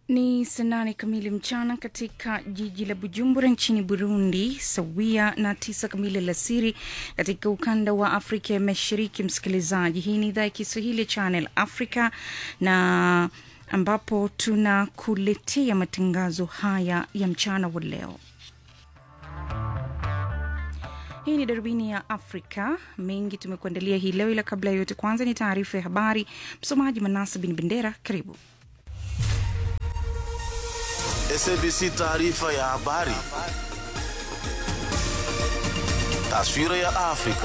Ni saa nane kamili mchana katika jiji la Bujumbura nchini Burundi, sawia na tisa kamili alasiri katika ukanda wa Afrika ya Mashariki. Msikilizaji, hii ni idhaa ya Kiswahili ya Channel Africa na ambapo tunakuletea matangazo haya ya mchana wa leo. Hii ni darubini ya Afrika. Mengi tumekuandalia hii leo, ila kabla ya yote, kwanza ni taarifa ya habari. Msomaji Manasa Bin Bendera, karibu. SABC taarifa ya habari. Taswira ya Afrika.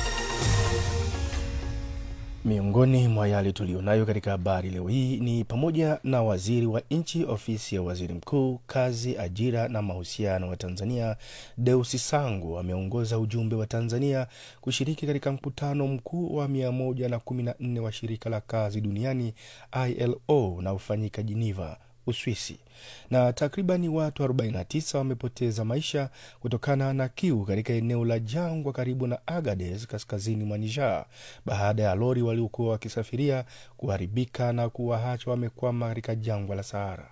Miongoni mwa yale tuliyonayo katika habari leo hii ni pamoja na waziri wa nchi ofisi ya waziri mkuu, kazi, ajira na mahusiano wa Tanzania, Deusi Sangu ameongoza ujumbe wa Tanzania kushiriki katika mkutano mkuu wa 114 wa shirika la kazi duniani ILO unaofanyika Geneva, Uswisi. Na takribani watu 49 wamepoteza maisha kutokana na kiu katika eneo la jangwa karibu na Agades kaskazini mwa Niger baada ya lori waliokuwa wakisafiria kuharibika na kuwaacha wamekwama katika jangwa la Sahara.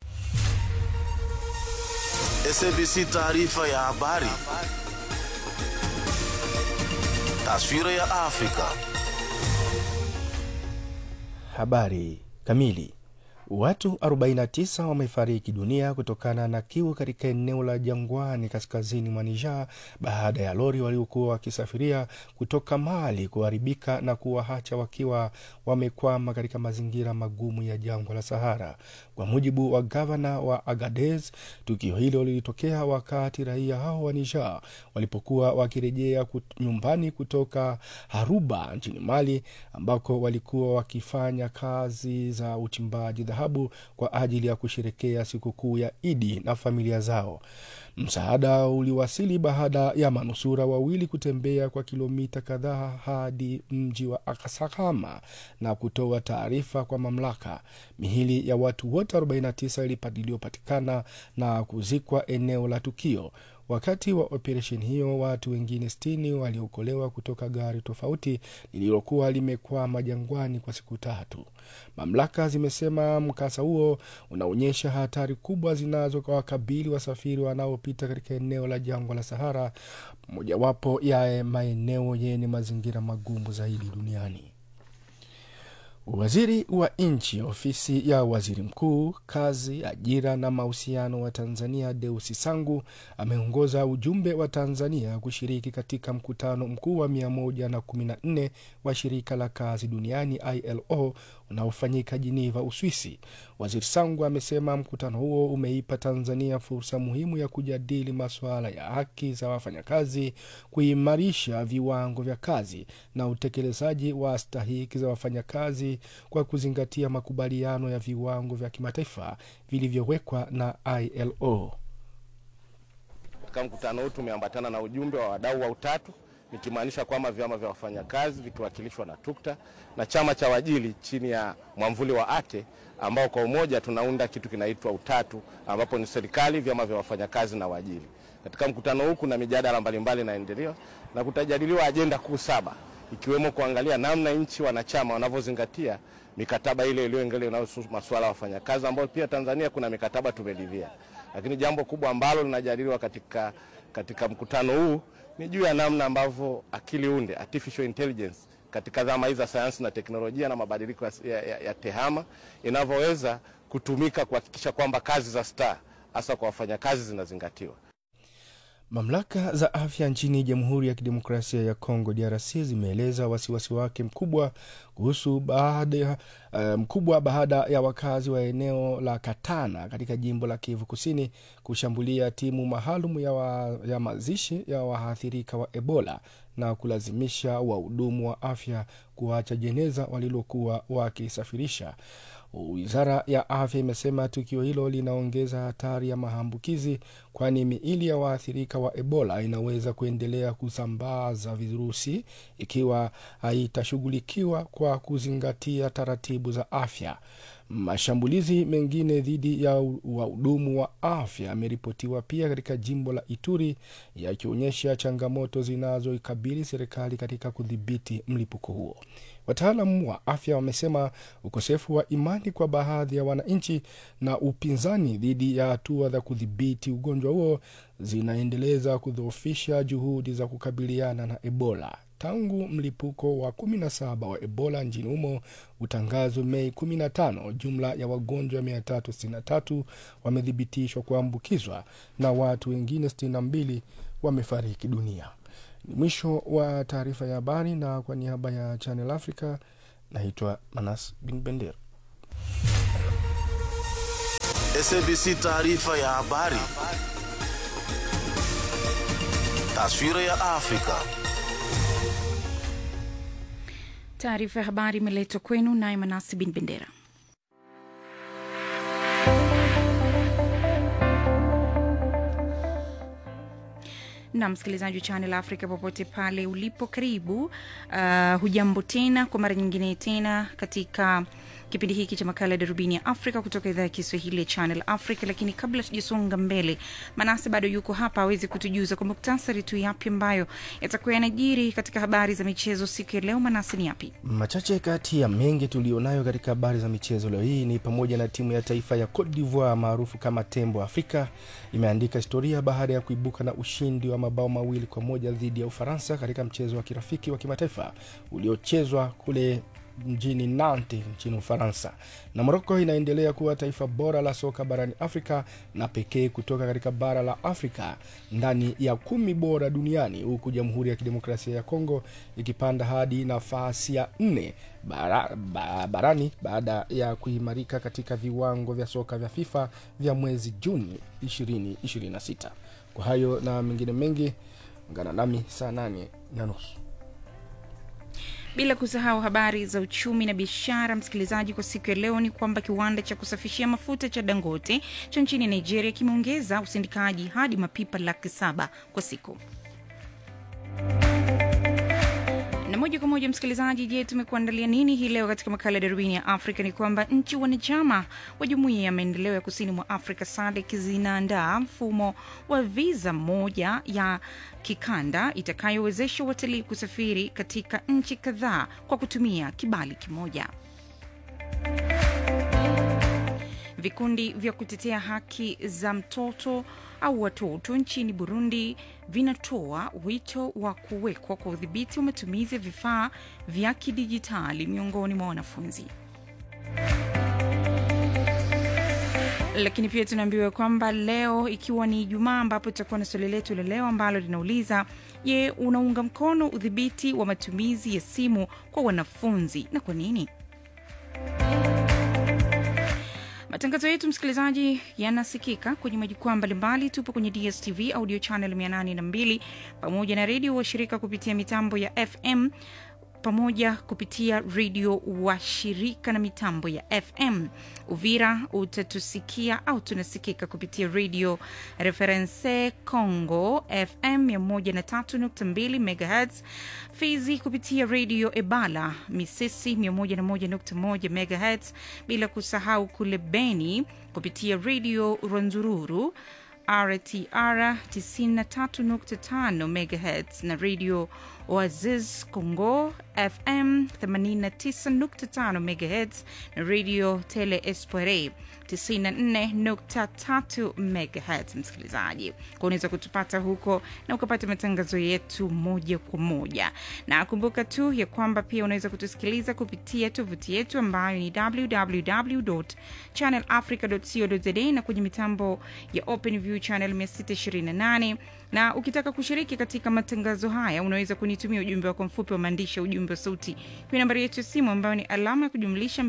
SABC taarifa ya habari. Taswira ya Afrika. Habari kamili. Watu 49 wamefariki dunia kutokana na kiu katika eneo la jangwani kaskazini mwa Niger baada ya lori waliokuwa wakisafiria kutoka Mali kuharibika na kuwaacha wakiwa wamekwama katika mazingira magumu ya jangwa la Sahara. Kwa mujibu wa gavana wa Agadez, tukio hilo lilitokea wakati raia hao wa Niger walipokuwa wakirejea kut, nyumbani kutoka Haruba nchini Mali ambako walikuwa wakifanya kazi za uchimbaji dhahabu kwa ajili ya kusherekea sikukuu ya Idi na familia zao. Msaada uliwasili baada ya manusura wawili kutembea kwa kilomita kadhaa hadi mji wa Akasakama na kutoa taarifa kwa mamlaka. Mihili ya watu wote 49 iliyopatikana na kuzikwa eneo la tukio. Wakati wa operesheni hiyo, watu wengine sitini waliokolewa kutoka gari tofauti lililokuwa limekwama jangwani kwa siku tatu. Mamlaka zimesema mkasa huo unaonyesha hatari kubwa zinazowakabili wasafiri wanaopita katika eneo la jangwa la Sahara, mojawapo ya maeneo yenye mazingira magumu zaidi duniani. Waziri wa nchi ofisi ya waziri mkuu, kazi, ajira na mahusiano wa Tanzania, Deusi Sangu ameongoza ujumbe wa Tanzania kushiriki katika mkutano mkuu wa 114 wa shirika la kazi duniani ILO unaofanyika Geneva, Uswisi. Waziri Sangu amesema mkutano huo umeipa Tanzania fursa muhimu ya kujadili masuala ya haki za wafanyakazi, kuimarisha viwango vya kazi na utekelezaji wa stahiki za wafanyakazi kwa kuzingatia makubaliano ya viwango vya kimataifa vilivyowekwa na ILO. Katika mkutano huu tumeambatana na ujumbe wa wadau wa utatu nikimaanisha kwamba vyama vya wafanyakazi vikiwakilishwa na TUKTA na chama cha wajili chini ya mwamvuli wa ATE ambao kwa umoja tunaunda kitu kinaitwa utatu, ambapo ni serikali, vyama vya wafanyakazi na wajili. Katika mkutano huu kuna mijadala mbalimbali inaendelea na kutajadiliwa ajenda kuu saba ikiwemo kuangalia namna nchi wanachama wanavyozingatia mikataba ile iliyoengelea inayohusu masuala ya wafanyakazi, ambayo pia Tanzania kuna mikataba tumeridhia. Lakini jambo kubwa ambalo linajadiliwa katika, katika mkutano huu ni juu ya namna ambavyo akili unde artificial intelligence katika dhama hizi za sayansi na teknolojia na mabadiliko ya, ya, ya tehama inavyoweza kutumika kuhakikisha kwamba kazi za STAR hasa kwa wafanyakazi zinazingatiwa. Mamlaka za afya nchini Jamhuri ya Kidemokrasia ya Kongo DRC zimeeleza wasiwasi wake mkubwa kuhusu baada uh, mkubwa baada ya wakazi wa eneo la Katana katika jimbo la Kivu Kusini kushambulia timu maalum ya, wa, ya mazishi ya waathirika wa Ebola na kulazimisha wahudumu wa afya kuacha jeneza walilokuwa wakisafirisha. Wizara ya afya imesema tukio hilo linaongeza hatari ya maambukizi, kwani miili ya waathirika wa Ebola inaweza kuendelea kusambaza virusi ikiwa haitashughulikiwa kwa kuzingatia taratibu za afya. Mashambulizi mengine dhidi ya wahudumu wa afya yameripotiwa pia katika jimbo la Ituri, yakionyesha changamoto zinazoikabili serikali katika kudhibiti mlipuko huo. Wataalam wa afya wamesema ukosefu wa imani kwa baadhi ya wananchi na upinzani dhidi ya hatua za kudhibiti ugonjwa huo zinaendeleza kudhoofisha juhudi za kukabiliana na Ebola. Tangu mlipuko wa 17 wa Ebola nchini humo utangazwe Mei 15, jumla ya wagonjwa 363 wamethibitishwa kuambukizwa na watu wengine 62 wamefariki dunia. Ni mwisho wa taarifa ya habari, na kwa niaba ya Channel Africa naitwa Manas Bin Bendera. SABC taarifa ya habari. Taswira ya Afrika. Taarifa ya habari imeletwa kwenu naye Manasi Bin Bendera. na msikilizaji wa Channel Africa popote pale ulipo, karibu. Uh, hujambo tena kwa mara nyingine tena katika kipindi hiki cha makala ya darubini ya Afrika kutoka idhaa ya Kiswahili ya Channel Africa. Lakini kabla tujasonga mbele, Manase bado yuko hapa awezi kutujuza kwa muktasari tu yapi ambayo yatakuwa yanajiri katika habari za michezo siku ya leo. Manase, ni yapi Machache kati ya mengi tulionayo katika habari za michezo leo hii ni pamoja na timu ya taifa ya Cote d'Ivoire maarufu kama Tembo Afrika imeandika historia baada ya kuibuka na ushindi wa mabao mawili kwa moja dhidi ya Ufaransa katika mchezo wa kirafiki wa kimataifa uliochezwa kule mjini Nantes nchini Ufaransa. Na Moroko inaendelea kuwa taifa bora la soka barani Afrika na pekee kutoka katika bara la Afrika ndani ya kumi bora duniani, huku Jamhuri ya Kidemokrasia ya Kongo ikipanda hadi nafasi ya nne bara, ba, barani baada ya kuimarika katika viwango vya soka vya FIFA vya mwezi Juni 2026. Kwa hayo na mengine mengi, ungana nami saa nane na nusu bila kusahau habari za uchumi na biashara. Msikilizaji, kwa siku ya leo ni kwamba kiwanda cha kusafishia mafuta cha Dangote cha nchini Nigeria kimeongeza usindikaji hadi mapipa laki saba kwa siku. na moja kwa moja msikilizaji, je, tumekuandalia nini hii leo katika makala ya darubini ya Afrika? Ni kwamba nchi wanachama wa jumuiya ya maendeleo ya kusini mwa Afrika SADC zinaandaa mfumo wa viza moja ya kikanda itakayowezesha watalii kusafiri katika nchi kadhaa kwa kutumia kibali kimoja. Vikundi vya kutetea haki za mtoto au watoto nchini Burundi vinatoa wito wa kuwekwa kwa udhibiti wa matumizi ya vifaa vya kidijitali miongoni mwa wanafunzi. Lakini pia tunaambiwa kwamba leo ikiwa ni Ijumaa, ambapo tutakuwa na swali letu la leo ambalo linauliza je, unaunga mkono udhibiti wa matumizi ya simu kwa wanafunzi na kwa nini? Matangazo yetu msikilizaji, yanasikika kwenye majukwaa mbalimbali. Tupo kwenye DSTV audio channel 802 pamoja na redio washirika kupitia mitambo ya FM pamoja kupitia redio wa shirika na mitambo ya FM. Uvira utatusikia au tunasikika kupitia redio Reference Congo FM 103.2 MHz, Fizi kupitia redio Ebala Misisi 101.1 MHz, bila kusahau kule Beni kupitia redio Rwanzururu RTR 93.5 MHz na radio Oasis Congo FM 89.5 MHz na radio Tele Espore 94.3 MHz. Msikilizaji, kwa unaweza kutupata huko na ukapata matangazo yetu moja kwa moja, na kumbuka tu ya kwamba pia unaweza kutusikiliza kupitia tovuti yetu ambayo ni www.channelafrica.co.za na kwenye mitambo ya OpenView channel 628 na ukitaka kushiriki katika matangazo haya unaweza kunitumia ujumbe wako mfupi wa maandishi ya ujumbe wa sauti kwenye nambari yetu ya simu ambayo ni alama ya kujumlisha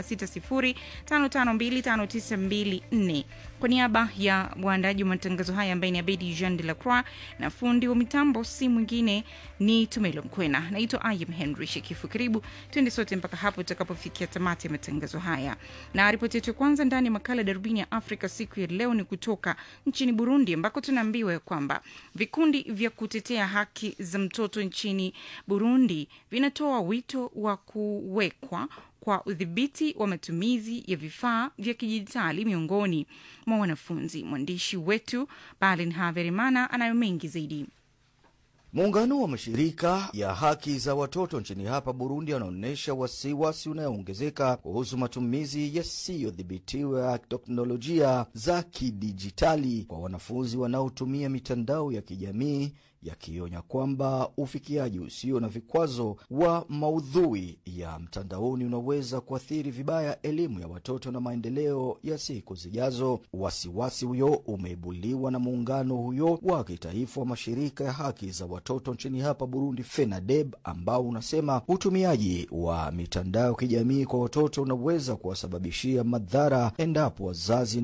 2760552594. Kwa niaba ya waandaji wa matangazo haya ambaye ni Abedi Jean de la Croix na fundi wa mitambo si mwingine ni Tumelo Mkwena. Naitwa Ayem Henry Shekifu. Karibu tuende sote mpaka hapo tutakapofikia tamati ya matangazo haya, na ripoti yetu ya kwanza ndani ya makala darubini ya Afrika siku ya leo ni kutoka nchini Burundi ambako tunaambiwa ya kwamba vikundi vya kutetea haki za mtoto nchini Burundi vinatoa wito wa kuwekwa kwa udhibiti wa matumizi ya vifaa vya kidijitali miongoni mwa wanafunzi. Mwandishi wetu Balin Haverimana anayo mengi zaidi. Muungano wa mashirika ya haki za watoto nchini hapa Burundi anaonyesha wasiwasi unayoongezeka kuhusu matumizi yasiyodhibitiwa ya teknolojia za kidijitali kwa wanafunzi wanaotumia mitandao ya kijamii, yakionya kwamba ufikiaji usio na vikwazo wa maudhui ya mtandaoni unaweza kuathiri vibaya elimu ya watoto na maendeleo ya siku zijazo. Wasiwasi huyo umeibuliwa na muungano huyo wa kitaifa wa mashirika ya haki za watoto nchini hapa Burundi, FENADEB, ambao unasema utumiaji wa mitandao ya kijamii kwa watoto unaweza kuwasababishia madhara endapo wazazi